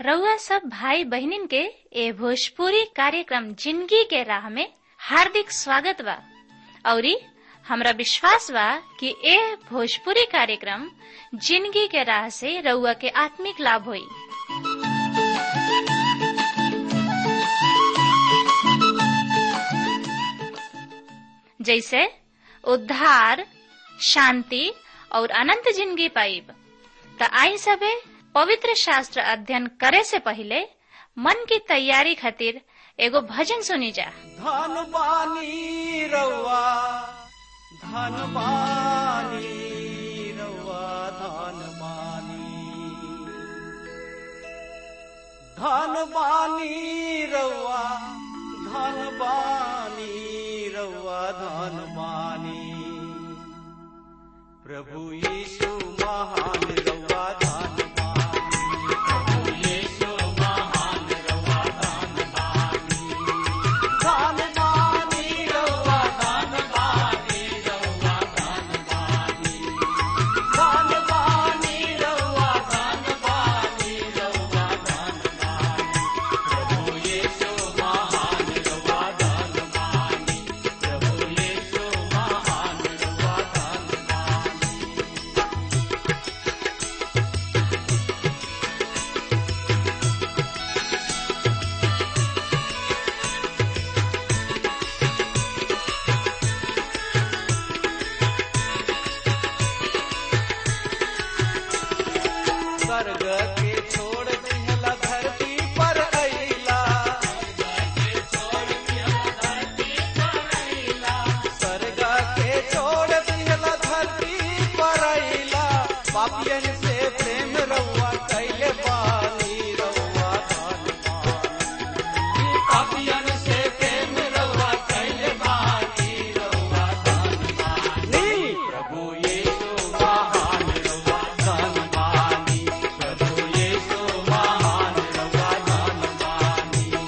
रउआ सब भाई बहिनीन के ए भोजपुरी कार्यक्रम जिंदगी के राह में हार्दिक स्वागत बा औरी हमरा विश्वास बा कि ए भोजपुरी कार्यक्रम जिंदगी के राह से रउआ के आत्मिक लाभ होई जैसे उद्धार शांति और अनंत जिंदगी पाइब त आई सबे पवित्र शास्त्र अध्ययन करे से पहले मन की तैयारी खातिर एगो भजन सुनी जा धन बानी रउआ धन बानी रउआ धन बानी धन बानी रउआ धन बानी रउआ धन बानी प्रभु यीशु महान रउआ धन बानी प्रभु यीशु महान रउआ धन बानी धन बानी रउआ धन बानी रउआ धन बानी धन बानी रउआ धन बानी रउआ धन बानी प्रभु यीशु महान रउआ धन बानी प्रभु यीशु महान रउआ धन बानी स्वर्ग के छोड़ दिहला धरती पर अइला स्वर्ग के छोड़ दिहला धरती पर अइला पापियन से प्रेम रउआ कैले बानी रउआ धन बानी पापियन से प्रेम रउआ कैले बानी रउआ धन बानी प्रभु यीशु महान रउआ धन बानी प्रभु यीशु महान रउआ धन बानी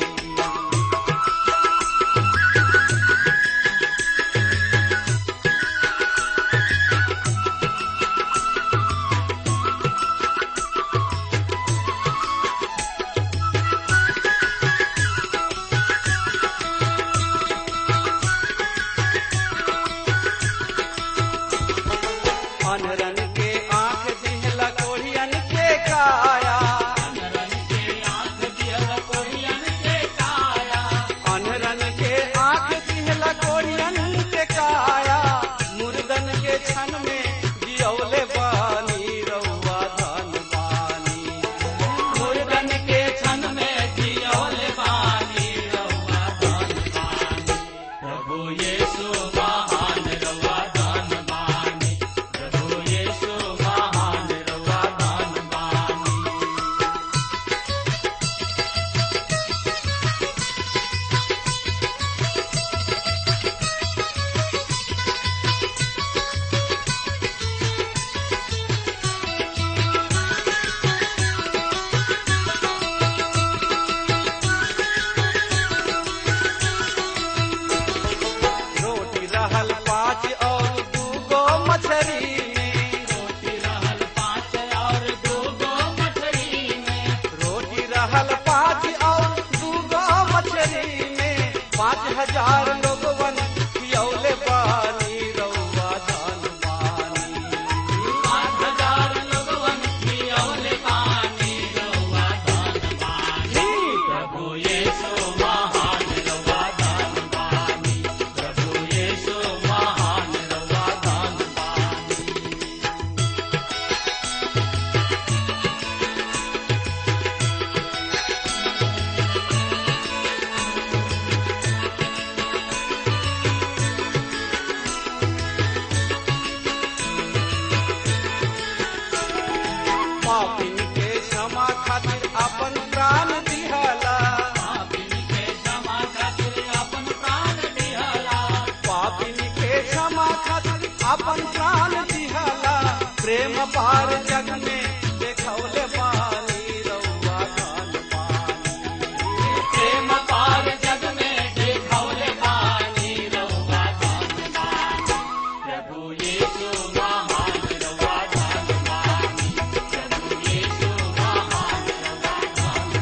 अनरन के आंख दिहला कोढ़ियन के काया अनरन के आंख दिहला कोढ़ियन के काया अनरन के आंख दिहला कोढ़ियन के काया मुर्दन के छन में जियौले बानी रउआ धन बानी मुर्दन के छन में जियौले बानी रउआ धन बानी प्रभु यीशु महान रउआ धन बानी प्रभु यीशु महान रउआ धन बानी रोटी रहल पाँच और दूगो मछरी में रोटी रहल पाँच और दूगो मछरी में रोटी रहल पाँच और दूगो मछरी में पाँच हजार लोगवन खियौले बानी रउआ धन बानी पाँच हजार लोगवन खियौले बानी रउआ धन बानी प्रभु यीशु महान रउआ धन बानी प्रभु यीशु महान रउआ धन बानी पापिन के क्षमा खातिर अपन प्राण दिहला पापिन के क्षमा खातिर अपन प्राण दिहला पापिन के क्षमा खातिर अपन प्राण दिहला प्रेम पार जग में देखौले बानी रउआ धन बानी प्रेम पार जग में देखौले बानी रउआ धन बानी प्रभु यीशु महान रउआ धन बानी प्रभु यीशु महान रउआ धन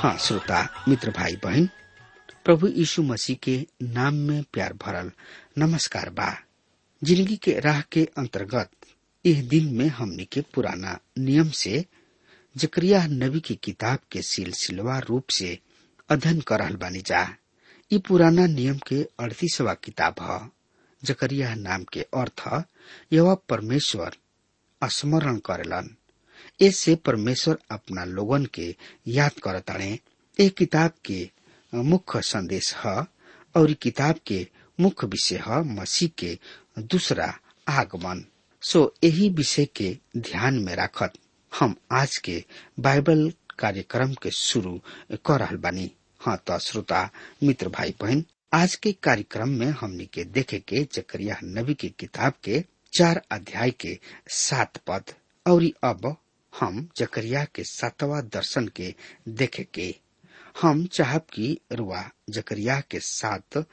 हाँ श्रोता मित्र भाई बहन प्रभु यीशु मसीह के नाम में प्यार भरल नमस्कार बा जिंदगी के राह के अंतर्गत यह दिन में हमने के पुराना नियम से जकरिया नबी की किताब के सिलसिलवा रूप से अध्ययन कर रहल बानी जा ये पुराना नियम के अड़तीसवा किताब ह जकरिया नाम के अर्थ यह परमेश्वर स्मरण करेलन इससे परमेश्वर अपना लोगन के याद करताड़े ए किताब के मुख्य संदेश है और इ किताब के मुख्य विषय है मसीह के दूसरा आगमन सो यही विषय के ध्यान में रखत हम आज के बाइबल कार्यक्रम के शुरू कर रहल बानी हाँ तो श्रोता मित्र भाई बहन आज के कार्यक्रम में हमनी के देखे के जकरिया नबी की किताब के चार अध्याय के सात पद और अब हम जकरिया के सातवा दर्शन के देखे के हम चाहब की रुआ जकरिया के साथ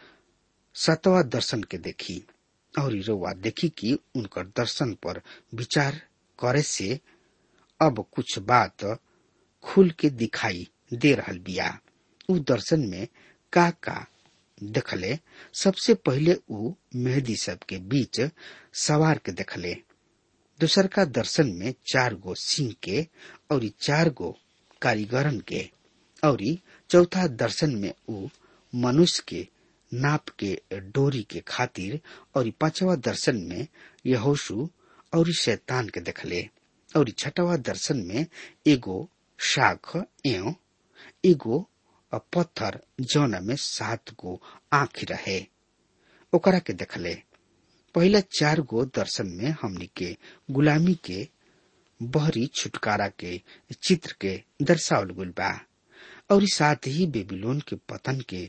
सातवा दर्शन के देखी और रुआ देखी कि उनकर दर्शन पर विचार करे से अब कुछ बात खुल के दिखाई दे रहल बिया उ दर्शन में का का देखले सबसे पहले उ मेहदी सब के बीच सवार के देखले दूसर का दर्शन में चार गो सिंह के और चार गो कारीगरन के और चौथा दर्शन में उ मनुष्य के नाप के डोरी के खातिर और पांचवा दर्शन में यहोशु और शैतान के देखले और छठवा दर्शन में एगो शाख एवं एगो पत्थर जौना में सात गो आँख रहे ओकरा के देखले पहला चार गो दर्शन में हमनी के गुलामी के बहरी छुटकारा के चित्र के दर्शावल गुल बा और साथ ही बेबीलोन के पतन के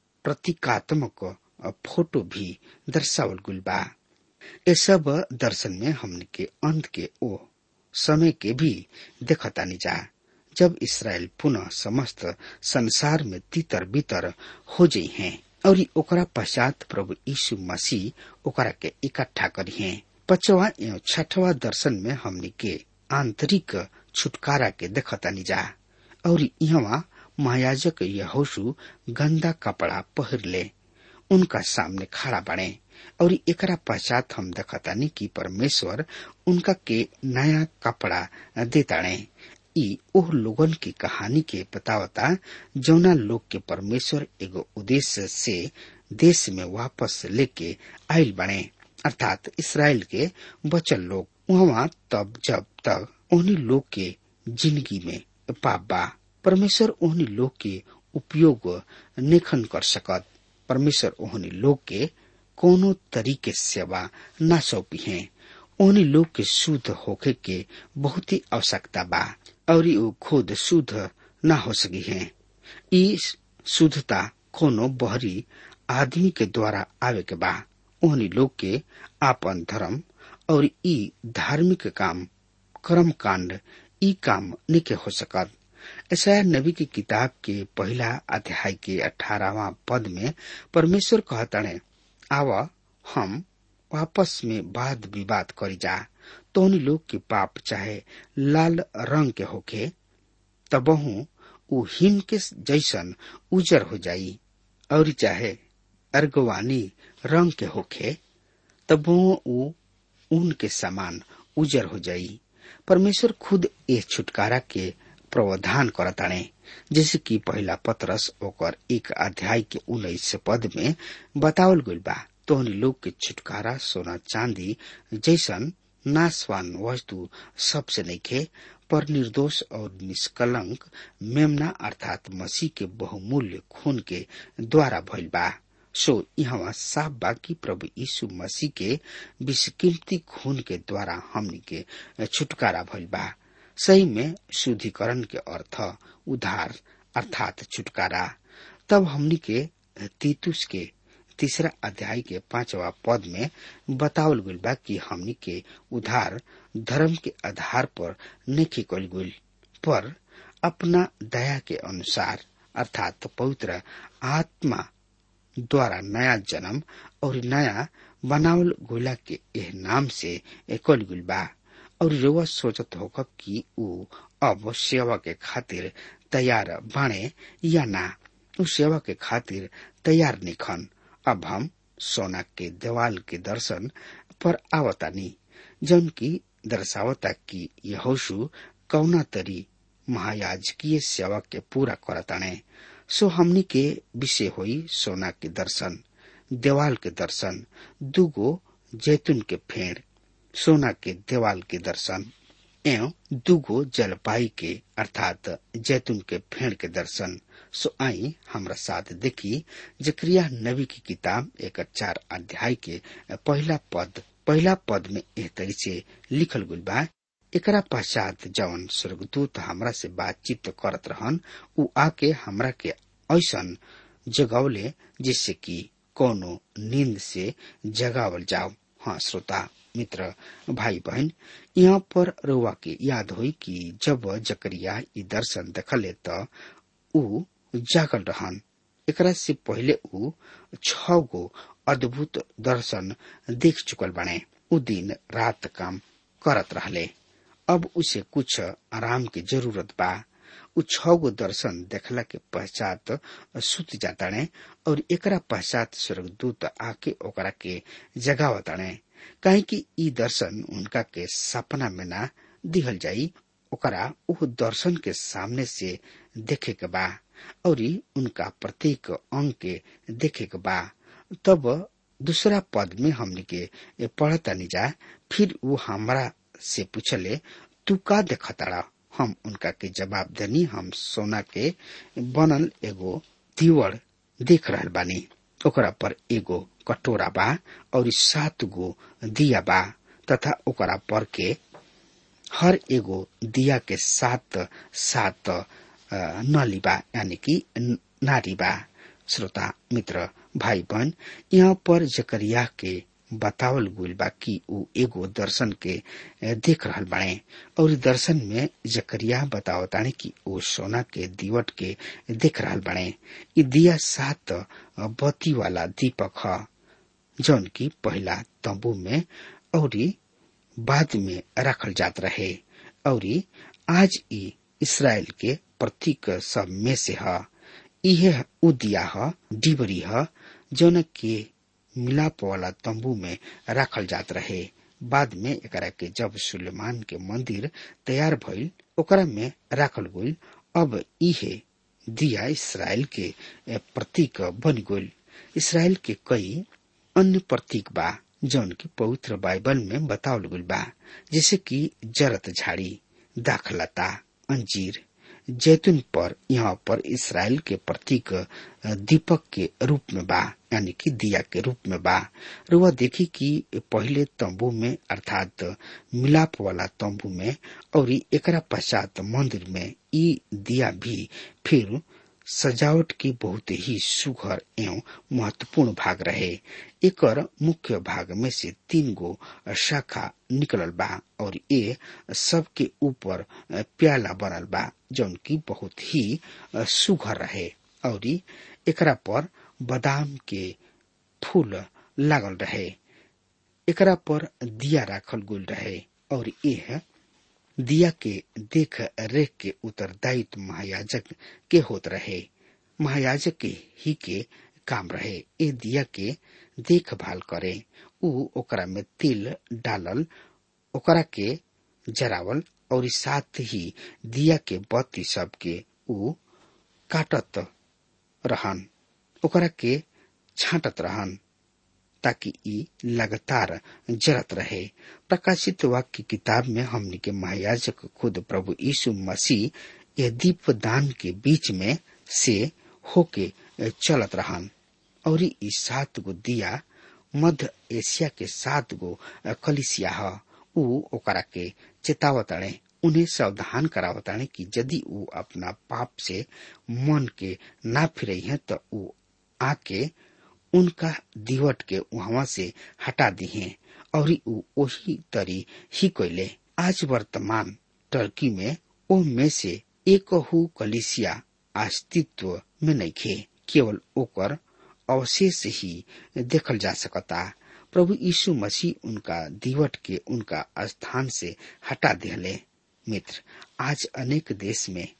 प्रतीकात्मक फोटो भी दर्शावल गुल बा ये सब दर्शन में हमने के अंत के ओ समय के भी देखतानी जा जब इसराइल पुनः समस्त संसार में तितर बितर हो जाइ हैं और ओकरा पश्चात प्रभु यीशु मसीह ओकरा के इकट्ठा करी हैं पचवा एवं छठवा दर्शन में हमने के आंतरिक छुटकारा के देखतानी जा और यहाँ महायाजक यहोशु गंदा कपड़ा पहर ले उनका सामने खड़ा बने और एकरा पश्चात हम देखतानी कि परमेश्वर उनका के नया कपड़ा देताड़े ई ओह लोगन की कहानी के बतावता जौना लोग के परमेश्वर एगो उद्देश्य से देश में वापस लेके आयल बने अर्थात इसराइल के बचल लोग वहाँ तब जब तक उन्हीं लोग के जिंदगी में पाप बा परमेश्वर ओहनी लोग के उपयोग नेखन कर सकत परमेश्वर ओहनी लोग के कोनो तरीके सेवा न सौंपी है ओहनी लोग के शुद्ध होके के बहुत ही आवश्यकता बा और वो खुद शुद्ध न हो सकी है ई शुद्धता कोनो बहरी आदमी के द्वारा आवे के बा ओहनी लोग के आपन धर्म और ई धार्मिक काम कर्म कांड ई काम निके हो सकत ऐसा नबी की किताब के पहला अध्याय के अठारहवा पद में परमेश्वर कहतने आव हम आपस में वाद विवाद करी जा तो उन लोग के पाप चाहे लाल रंग के होके तबहू उ हिम के जैसन उजर हो जाई और चाहे अर्गवानी रंग के होखे तबहू उ ऊन के समान उजर हो जाई परमेश्वर खुद ए छुटकारा के प्रावधान करताणे जैसे कि पहला पत्रस ओकर एक अध्याय के उन्नीस पद में बतावल गइल बा तोहनी लोग के छुटकारा सोना चांदी जैसन नाशवान वस्तु सबसे नइखे पर निर्दोष और निष्कलंक मेमना अर्थात मसीह के बहुमूल्य खून के द्वारा भइल बा सो यहाँ साफ बा कि प्रभु यीशु मसीह के विषकीमती खून के द्वारा हमनी के छुटकारा भइल बा सही में शुद्धिकरण के अर्थ उधार अर्थात छुटकारा तब हमनी के तीतुस के तीसरा अध्याय के पांचवा पद में बतावल गइल बा कि हमनी के उधार धर्म के आधार पर नहीं कल गइल पर अपना दया के अनुसार अर्थात पवित्र आत्मा द्वारा नया जन्म और नया बनावल गोला के एह नाम से एकल गुल बा और रउआ सोचत होकब कि ऊ अब सेवा के खातिर तैयार बाणे या ना उ सेवा के खातिर तैयार निखन अब हम सोना के देवाल के दर्शन पर आवतानी जौन की दर्शावता की यहोशु कौना तरी महायाजकीय सेवा के पूरा करताणे सो हमनी के विषय होई सोना के दर्शन देवाल के दर्शन दुगो जैतून के फेड़ सोना के देवाल के दर्शन एवं दुगो जलपाई के अर्थात जैतून के फेड़ के दर्शन सो आई हमरा साथ देखी जक्रिया नबी की किताब एक चार अध्याय के पहला पद पहला पद में एह तरी से लिखल गुल बा एकरा पश्चात जवन स्वर्गदूत हमरा से बातचीत करत रहन उ आके हमरा के ऐसन जगौले जिससे कि कोनो नींद से जगावल जाओ हाँ श्रोता मित्र भाई बहन यहाँ पर रुआ के याद हुई कि जब जकरिया ई दर्शन देखले त ऊ जागल रहन एकरा से पहले ऊ छ गो अद्भुत दर्शन देख चुकल बने ऊ दिन रात काम करत रहले अब उसे कुछ आराम की जरूरत बा उ छ गो दर्शन देखला के पश्चात सुत जाताणे और एकरा पश्चात स्वर्गदूत आके ओकरा के जगावताणे काहे कि ई दर्शन उनका के सपना में ना दिहल जाई ओकरा उ दर्शन के सामने से देखे के बा और उनका प्रत्येक अंग के देखे के बा तब दूसरा पद में हमने के पढ़ता नहीं जा फिर वो हमरा से पूछले तू का देखताड़ा हम उनका के जवाब देनी हम सोना के बनल एगो दीवड़ देख रहल बानी ओकरा पर एगो कटोरा बा और सात गो दिया बा तथा ओकरा पर के हर एगो दिया के सात सात नली बा यानी कि नारी बा श्रोता मित्र भाई बहन यहाँ पर जकरिया के बतावल गुल बा कि ऊ एगो दर्शन के देख रहल बाड़े और दर्शन में जकरिया बतावताने कि ऊ सोना के दीवट के देख रहल बाड़े इ दिया सात बत्ती वाला दीपक ह जौन की पहला तंबू में और बाद में रखल जात रहे और आज इ इसराइल के प्रतीक सब में से ह इहे उ दिया ह डिबरी ह जौन के मिलाप वाला तंबू में रखल जात रहे बाद में एकरा के जब सुलेमान के मंदिर तैयार भइल ओकरा में राखल गइल अब इहे दिया इसराइल के प्रतीक बन गइल इसराइल के कई अन्य प्रतीक बा जौन की पवित्र बाइबल में बतावल गइल बा जैसे कि जरत झाड़ी दाखलता अंजीर जैतून पर यहाँ पर इसराइल के प्रतीक दीपक के रूप में बा यानी कि दिया के रूप में बा रुआ देखी कि पहले तंबू में अर्थात मिलाप वाला तंबू में और एकरा पश्चात मंदिर में ई दिया भी फिर सजावट की बहुत ही सुघर एवं महत्वपूर्ण भाग रहे एकर मुख्य भाग में से तीन गो शाखा निकलल बा और ये सबके ऊपर प्याला बनल बा जौन की बहुत ही सुघर रहे और एकरा पर बादाम के फूल लागल रहे एकरा पर दिया राखल गुल रहे और यह दिया के देख रेख के उत्तरदायित्व महायाजक के होत रहे महायाजक के ही के काम रहे ए दिया के देखभाल करे उ ओकरा में तिल डालल ओकरा के जरावल और साथ ही दिया के बत्ती सब के उ काटत रहन ओकरा के छाटत रहन ताकि ई लगातार जरत रहे प्रकाशित वाक्य की किताब में हमने के महायाजक खुद प्रभु यीशु मसीह यह दीप दान के बीच में से होके चलत रहन और ई सात गो दिया मध्य एशिया के सात गो कलिसिया ह उ ओकरा के चेतावताड़े उन्हें सावधान करावताड़े कि यदि उ अपना पाप से मन के ना फिरे हैं तो उ आके उनका दिवट के वहां से हटा दी हैं और उ वही तरी ही कोयले आज वर्तमान टर्की में ओ में से एक हु कलिसिया अस्तित्व में नहीं खे केवल ओकर अवशेष ही देखल जा सकता प्रभु यीशु मसीह उनका दिवट के उनका स्थान से हटा दिले मित्र आज अनेक देश में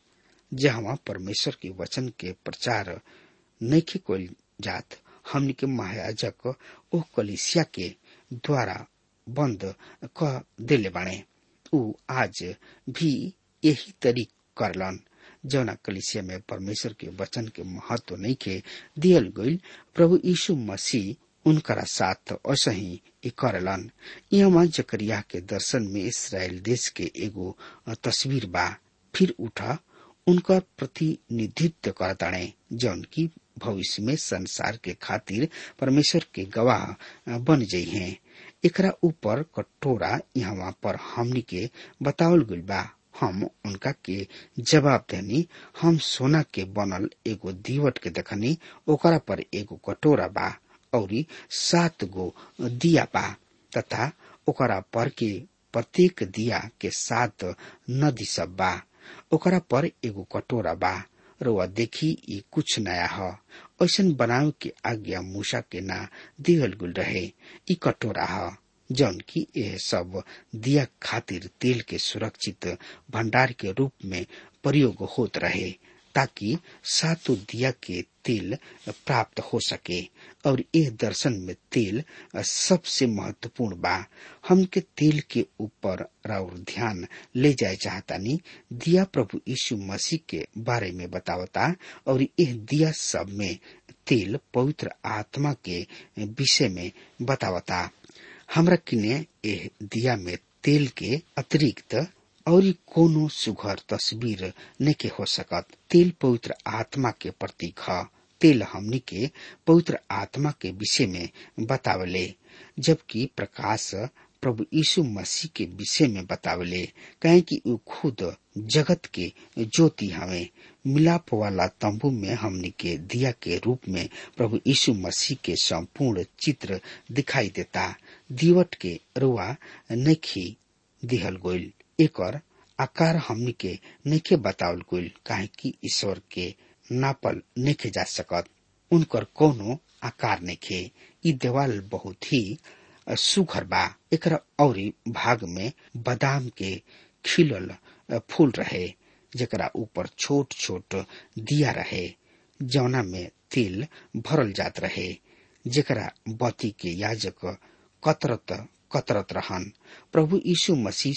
जहाँ परमेश्वर के वचन के प्रचार नैखे कोल जात हमनी के महायाजक ओ कलिसिया के द्वारा बंद क देले बाणे ऊ आज भी यही तरीक करलन जौना कलिसिया में परमेश्वर के वचन के महत्व नहीं के दियल गईल प्रभु यीशु मसीह उनकरा साथ असही करलन यहाँ जकरिया के दर्शन में इसराइल देश के एगो तस्वीर बा फिर उठा उनका प्रतिनिधित्व करताणे जौन की भविष्य में संसार के खातिर परमेश्वर के गवाह बन जाइ हैं एकरा ऊपर कटोरा यहाँ पर हमनी के बतावल गइल बा हम उनका के जवाब देनी हम सोना के बनल एगो दीवट के देखनी ओकरा पर एगो कटोरा बा औरी सात गो दिया बा तथा ओकरा पर के प्रत्येक दिया के साथ नदी सब बा ओकरा पर एगो कटोरा बा रुआ देखी ये कुछ नया ह ऐसन बनावे के आज्ञा मूसा के ना दिहल गुल रहे ई कटोरा ह जौन की यह सब दिया खातिर तेल के सुरक्षित भंडार के रूप में प्रयोग होत रहे ताकि सातों दिया के तेल प्राप्त हो सके और यह दर्शन में तेल सबसे महत्वपूर्ण बा हम के तेल के ऊपर राउर ध्यान ले जाए चाहतानी दिया प्रभु यीशु मसीह के बारे में बतावता और यह दिया सब में तेल पवित्र आत्मा के विषय में बतावता हमरा किने एह दिया में तेल के अतिरिक्त और कोनो सुघर तस्वीर नेके हो सकत तेल पवित्र आत्मा के प्रतीक ह तेल हमनी के पवित्र आत्मा के विषय में बतावले जबकि प्रकाश प्रभु यीशु मसीह के विषय में बतावले कहे कि ऊ खुद जगत के ज्योति हमें मिलाप वाला तंबू में हमनी के दिया के रूप में प्रभु यीशु मसीह के संपूर्ण चित्र दिखाई देता दीवट के रुआ नखी दिहल गोइल एकर आकार हमनी के नखे बतावल गोइल काहे कि ईश्वर के नापल नखे जा सकत उनकर कोनो आकार नखे ई देवाल बहुत ही सुघर बा एकरा औरी भाग में बादाम के खिलल फूल रहे जेकरा ऊपर छोट छोट दिया रहे जौना में तेल भरल जात रहे जेकरा बती के याजक कतरत कतरत रहन प्रभु यीशु मसीह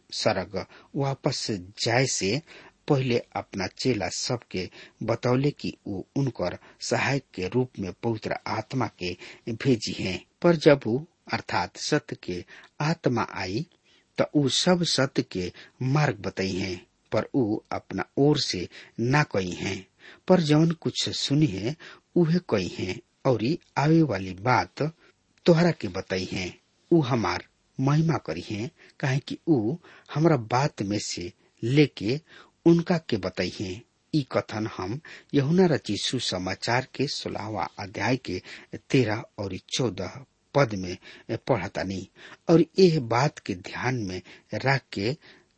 सरग वापस जाए से पहले अपना चेला सबके बतौले कि वो उनकर सहायक के रूप में पवित्र आत्मा के भेजी हैं पर जब वो अर्थात सत्य के आत्मा आई तो ऊ सब सत्य के मार्ग बताई हैं पर ऊ अपना ओर से ना कही हैं पर जौन कुछ सुनी है उहे कही हैं और आवे वाली बात तोहरा के बताई हैं ऊ हमार महिमा करी हैं काहे कि ऊ हमरा बात में से लेके उनका के बताई हैं ई कथन हम यहुना रची सुसमाचार के सोलहवा अध्याय के तेरह और चौदह पद में पढ़तानी और यह बात के ध्यान में रख के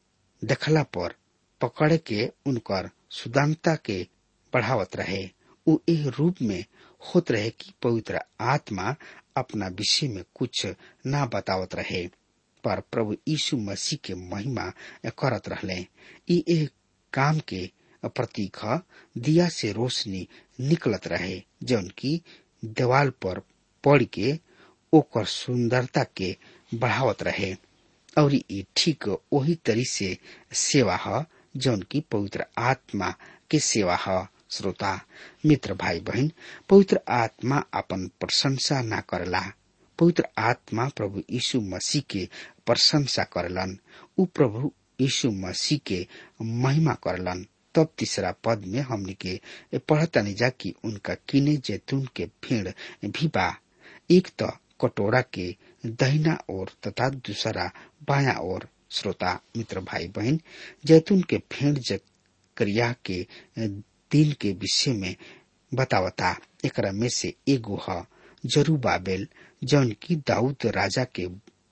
देखला पर पकड़ के उनकर सुदानता के बढ़ावत रहे उ एह रूप में होत रहे कि पवित्र आत्मा अपना विषय में कुछ ना बतावत रहे पर प्रभु यीशु मसीह के महिमा करत रहले ई एह काम के प्रतीक दिया से रोशनी निकलत रहे जौन की देवाल पर पड़ के ओकर सुंदरता के बढ़ावत रहे और ये ठीक वही तरी से सेवा है जौन की पवित्र आत्मा के सेवा है श्रोता मित्र भाई बहन पवित्र आत्मा अपन प्रशंसा ना करला पवित्र आत्मा प्रभु यीशु मसीह के प्रशंसा करलन उ प्रभु यीशु मसीह के महिमा करलन तब तीसरा पद में हमने के पढ़ता नहीं जा कि उनका किने जैतून के फेड़ भी बा एक तो कटोरा के दहिना ओर तथा दूसरा बाया ओर श्रोता मित्र भाई बहन जैतून के फेड़ जक्रिया के दिन के विषय में बतावता एकरा में से एगो ह जरूबाबेल जौन की दाऊद राजा के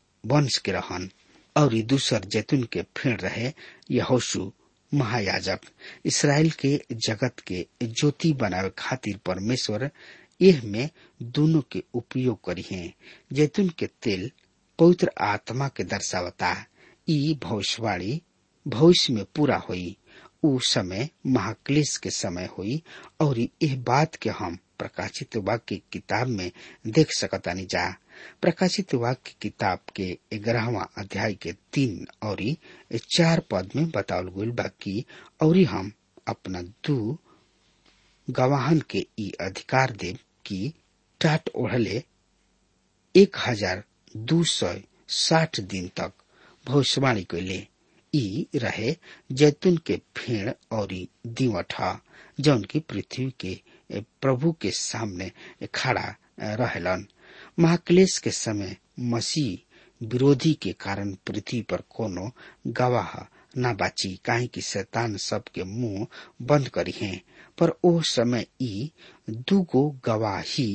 वंश के रहन और दूसर जैतून के फेड़ रहे यहोशु महायाजक इसराइल के जगत के ज्योति बनावे खातिर परमेश्वर यह में दोनों के उपयोग करी है जैतून के तेल पवित्र आत्मा के दर्शावता ई भविष्यवाणी भविष्य में पूरा हुई उ समय महाक्लेश के समय हुई और यह बात के हम प्रकाशित वाक्य किताब में देख सकतानी जा प्रकाशित वाक्य किताब के ग्यारहवा अध्याय के तीन और चार पद में बतावल गईल बा कि और हम अपना दू गवाहन के ई अधिकार देव कि टाट ओढ़ले एक हजार दू सौ साठ दिन तक भविष्यवाणी कैले ई रहे जैतून के फेड़ और दीवठा जौन की पृथ्वी के प्रभु के सामने खड़ा रहेलन महाक्लेश के समय मसीह विरोधी के कारण पृथ्वी पर कोनो गवाह न बाची काहे कि शैतान सबके मुंह बंद करी है पर ओ समय ई दूगो गवाही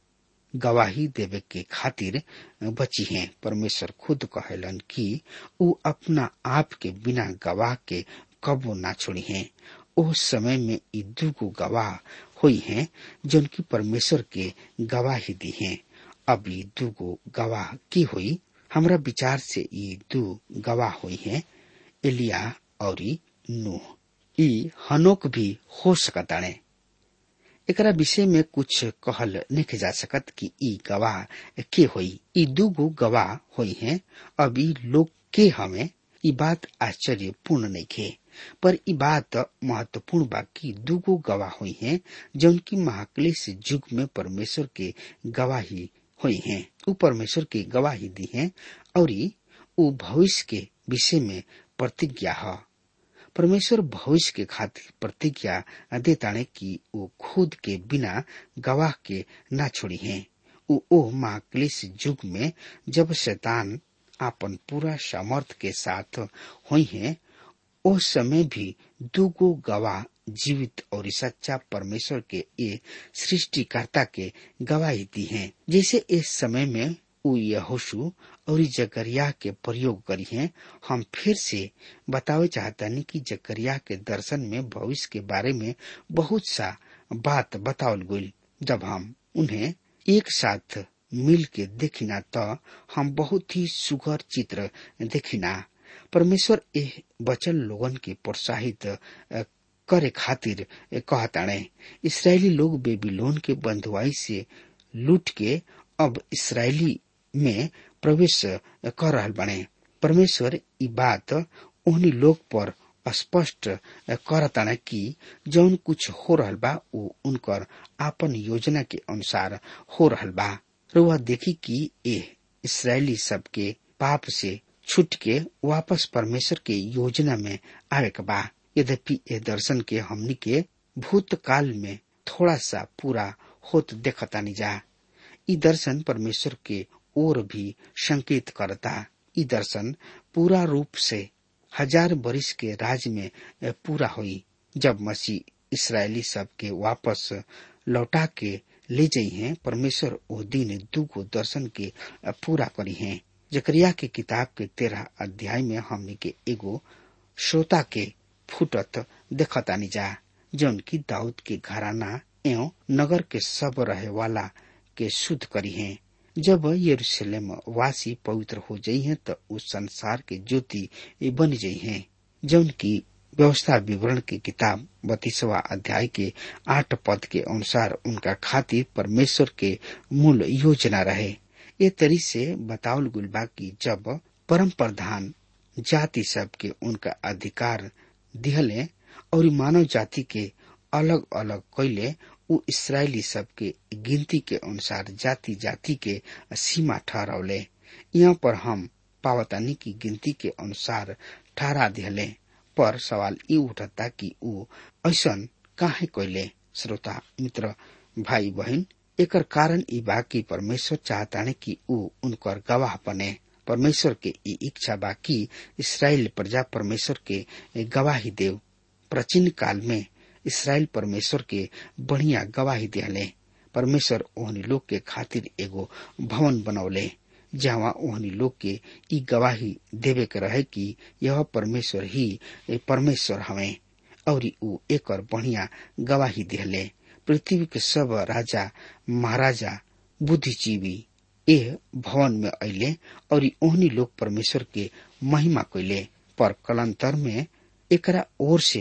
गवाही देवे के खातिर बची हैं परमेश्वर खुद कहलन कि उ अपना आप के बिना गवाह के कबो ना छोड़ी हैं ओ समय में ई दूगो गवाह हुई हैं जिनकी परमेश्वर के गवाही दी हैं अब ई दूगो गवाह की हुई हमरा विचार से ई दू गवाह हुई हैं एलिया और नूह ई हनोक भी हो सकताणे एकरा विषय में कुछ कहल नहीं जा सकत कि ई गवाह के होई ई दूगो गवाह होई हैं अब ई लोग के हमें ई बात आश्चर्यपूर्ण नहीं खे पर ई बात महत्वपूर्ण बा कि दूगो गवाह हुई हैं जौन की महाक्लेश युग में परमेश्वर के गवाही हुई हैं उ परमेश्वर की गवाही दी हैं और उ भविष्य के विषय में प्रतिज्ञा है परमेश्वर भविष्य के खातिर प्रतिज्ञा देताने कि वो खुद के बिना गवाह के ना छोड़ी हैं उ ओ महाक्लेश युग में जब शैतान आपन पूरा सामर्थ के साथ हुई हैं ओ समय भी दूगो गवाह जीवित और सच्चा परमेश्वर के ये सृष्टिकर्ता के गवाही दी हैं जैसे इस समय में उ यहोशु और जकरिया के प्रयोग करी हैं हम फिर से बतावे चाहतानी कि जकरिया के दर्शन में भविष्य के बारे में बहुत सा बात बतावल गई जब हम उन्हें एक साथ मिल के देखिना तो हम बहुत ही सुघर चित्र देखिना परमेश्वर एह बचल लोगन के प्रोत्साहित करे खातिर कहताणे इसराइली लोग बेबीलोन के बंधुआई से लूट के अब इसराइली में प्रवेश कर रहल बने परमेश्वर ई बात उन्हीं लोग पर स्पष्ट करताना कि जौन कुछ हो रहल बा वो उनकर आपन योजना के अनुसार हो रहल बा रुआ देखी कि ये इसराइली सबके पाप से छूट के वापस परमेश्वर के योजना में आवे के बा यद्यपि ये दर्शन के हमनी के भूतकाल में थोड़ा सा पूरा होत देखतानी जा ई दर्शन परमेश्वर के ओर भी संकेत करता ई दर्शन पूरा रूप से हजार बरिस के राज में पूरा हुई जब मसीह इसराइली सब के वापस लौटा के ले जाइ हैं परमेश्वर ओ दिन दुगो दर्शन के पूरा करी हैं जकरिया के किताब के तेरह अध्याय में हमने के एगो श्रोता के फुटत देखतानी जा जौन की दाऊद के घराना एवं नगर के सब रहे वाला के शुद्ध करी हैं जब यरूशलेम वासी पवित्र हो जाइ हैं तो उस संसार के ज्योति बन जाइ हैं जौन की व्यवस्था विवरण की किताब बत्तीसवा अध्याय के आठ पद के अनुसार उनका खातिर परमेश्वर के मूल योजना रहे ये तरी से बतावल गुल बा की जब परम प्रधान जाति सब के उनका अधिकार दिहले और मानव जाति के अलग अलग कैले उ इसराइली सब के गिनती के अनुसार जाति जाति के सीमा ठहरौले यहाँ पर हम पावतानी की गिनती के अनुसार ठहरा दिहले पर सवाल ये उठता कि उ ऐसन काहे कैले श्रोता मित्र भाई बहन एकर कारण ई बा कि परमेश्वर चाहताने कि उ उनकर गवाह बने परमेश्वर के ई इच्छा बा कि इसराइल प्रजा परमेश्वर के गवाही देव प्राचीन काल में इसराइल परमेश्वर के बढ़िया गवाही दिहले परमेश्वर ओहनी लोग के खातिर एगो भवन बनौले जहाँ ओहनी लोग के ई गवाही देवे के रहे कि यह परमेश्वर ही परमेश्वर हवे और उ एकर बढ़िया गवाही दिहले पृथ्वी के सब राजा महाराजा बुद्धिजीवी एह भवन में अले और ओहनी लोग परमेश्वर के महिमा कैले पर कलंतर में एकरा ओर से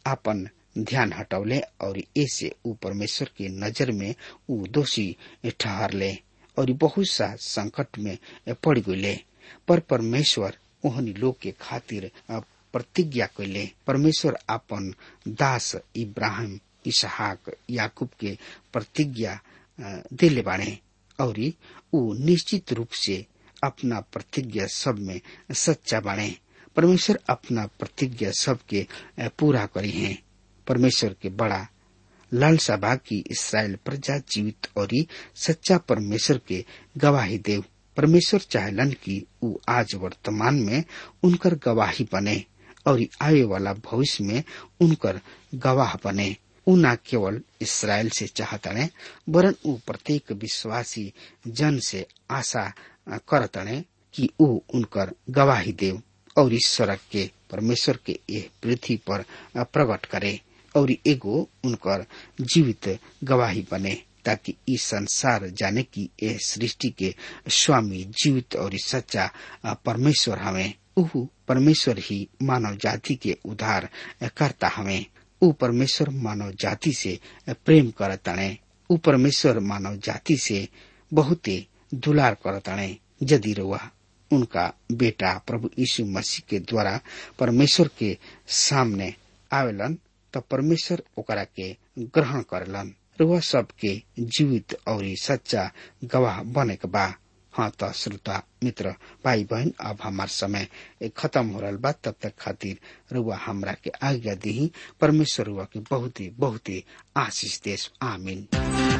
आपन ध्यान हटौले और ऐसे ऊ परमेश्वर के नजर में ऊ दोषी ठहरले और बहुत सा संकट में पड़ गए पर परमेश्वर ओहनी लोग के खातिर प्रतिज्ञा कैले परमेश्वर अपन दास इब्राहिम इसहाक याकूब के प्रतिज्ञा दिले बाणे और ऊ निश्चित रूप से अपना प्रतिज्ञा सब में सच्चा बाणे परमेश्वर अपना प्रतिज्ञा सब के पूरा करी है परमेश्वर के बड़ा लालसा बा की इसराइल प्रजा जीवित और सच्चा परमेश्वर के गवाही देव परमेश्वर चाहलन की ऊ आज वर्तमान में उनकर गवाही बने और आए वाला भविष्य में उनकर गवाह बने ऊ न केवल इसराइल से चाहतने वरन ऊ प्रत्येक विश्वासी जन से आशा करतने कि ऊ उनकर गवाही देव और इस सड़क के परमेश्वर के यह पृथ्वी पर प्रकट करे और एगो उनकर जीवित गवाही बने ताकि इस संसार जाने की यह सृष्टि के स्वामी जीवित और सच्चा परमेश्वर हमें ऊ परमेश्वर ही मानव जाति के उद्धार करता हमें ऊ परमेश्वर मानव जाति से प्रेम करतणे ऊ परमेश्वर मानव जाति से बहुते दुलार करतणे यदि रुआ उनका बेटा प्रभु यीशु मसीह के द्वारा परमेश्वर के सामने आवेलन त परमेश्वर ओकरा के ग्रहण करलन रुआ सबके जीवित और सच्चा गवाह बने के बा हाँ त श्रोता मित्र भाई बहन अब हमार समय खत्म हो रहा बा तब तक खातिर रुआ हमरा के आज्ञा दी परमेश्वर रुआ के बहुत ही बहुत ही आशीष देश आमीन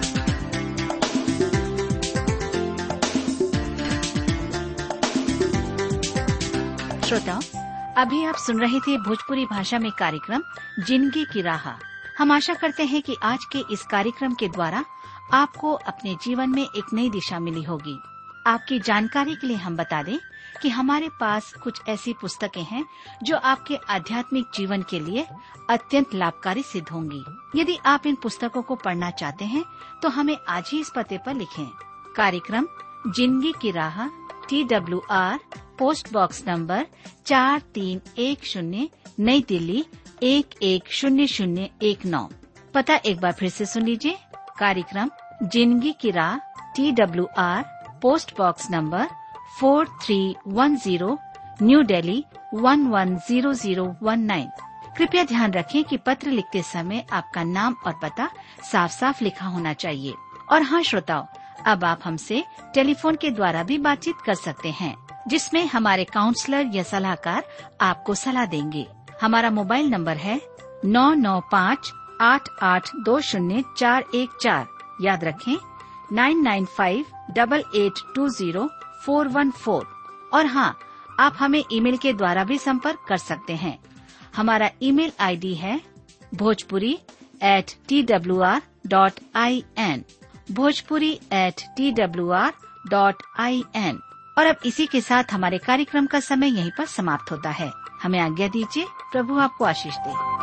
श्रोताओं अभी आप सुन रहे थे भोजपुरी भाषा में कार्यक्रम जिंदगी की राह हम आशा करते हैं कि आज के इस कार्यक्रम के द्वारा आपको अपने जीवन में एक नई दिशा मिली होगी आपकी जानकारी के लिए हम बता दें कि हमारे पास कुछ ऐसी पुस्तकें हैं जो आपके आध्यात्मिक जीवन के लिए अत्यंत लाभकारी सिद्ध होंगी यदि आप इन पुस्तकों को पढ़ना चाहते हैं तो हमें आज ही इस पते पर लिखें कार्यक्रम जिंदगी की राह T W R post box number चार तीन एक शून्य नई दिल्ली एक एक शून्य शून्य एक नौ पता एक बार फिर से सुन लीजिए कार्यक्रम जिंदगी की राह T W R post box number four three one zero new Delhi one one zero zero one nine कृपया ध्यान रखें कि पत्र लिखते समय आपका नाम और पता साफ साफ लिखा होना चाहिए और हाँ श्रोताओं अब आप हमसे टेलीफोन के द्वारा भी बातचीत कर सकते हैं जिसमें हमारे काउंसलर या सलाहकार आपको सलाह देंगे हमारा मोबाइल नंबर है नौ नौ पाँच आठ आठ दो शून्य चार एक चार याद रखें nine nine five double eight two zero four one four और हाँ आप हमें ईमेल के द्वारा भी संपर्क कर सकते हैं हमारा ईमेल आईडी है Bhojpuri at T W R dot I N Bhojpuri at T W R dot I N और अब इसी के साथ हमारे कार्यक्रम का समय यहीं पर समाप्त होता है हमें आज्ञा दीजिए प्रभु आपको आशीष दे